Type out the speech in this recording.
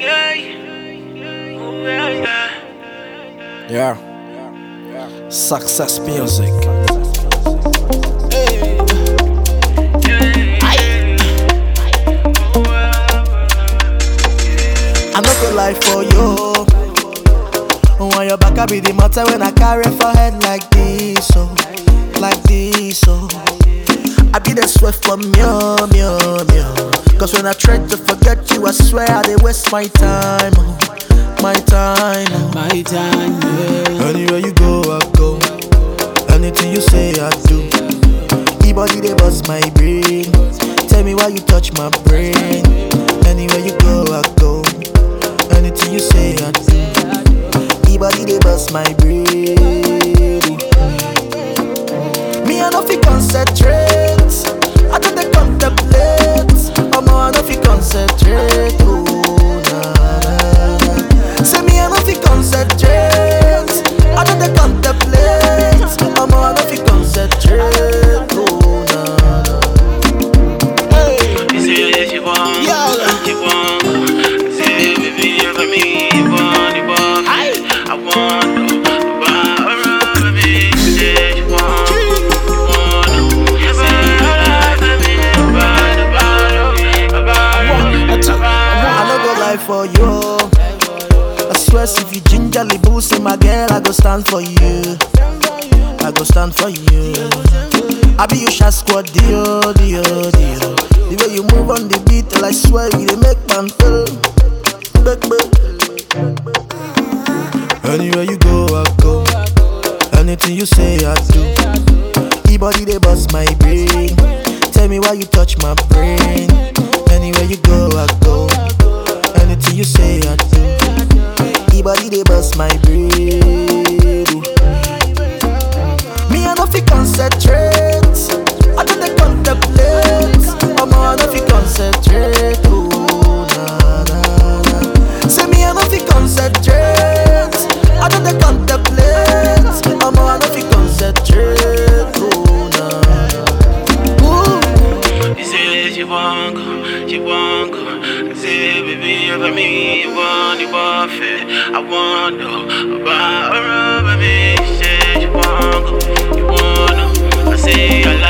Yeah. Success music. I no go lie for you. When your back I be the matter when I carry for head like this, oh, like this, oh. I be the sweat for me, oh, me, oh, me, oh. Cause when I try to forget you, I swear I dey waste my time, oh, my time, oh. My time, yeah. Anywhere you go, I go. Anything you say, I do. E-body they bust my brain. Tell me why you touch my brain. Anywhere you go, I go. Anything you say, I do. E-body they bust my brain. Me I no fi concentrate. I don't dey contemplate. Omo I no fi concentrate. Oh, nah, nah, nah. Say me I no fi concentrate. I don't dey contemplate. Omo I no fi concentrate. Oh, nah, nah. Hey. She said she want, Yeah. she want. Say baby, for me, you want, you want. I want to buy her, baby. She said she want, you want. She said, baby, buy the bottle, buy the bottle. I no go lie for you. I swear, if you gingerly boost my girl, I go stand for you. I go stand for you. I be you shot squad, dio, dio, dio. The way you move on the beat, till I swear you dey make man feel. Back, back. Anywhere you go, I go. Anything you say, I do. E-body they bust my brain. Tell me why you touch my brain. Anywhere you go, I go. Anything you say, I do. E-body they bust my brain. Me I no fi concentrate. I don't dey contemplate. Omo I no fi concentrate. Oh na na na. Say me I no fi concentrate. I don't dey contemplate. Omo I no fi concentrate. Oh na na. Ooh. She said she want go, she want go. I said, baby, for me, you want, you want it. I want to buy her, baby. She said she want go, you want to. I say, I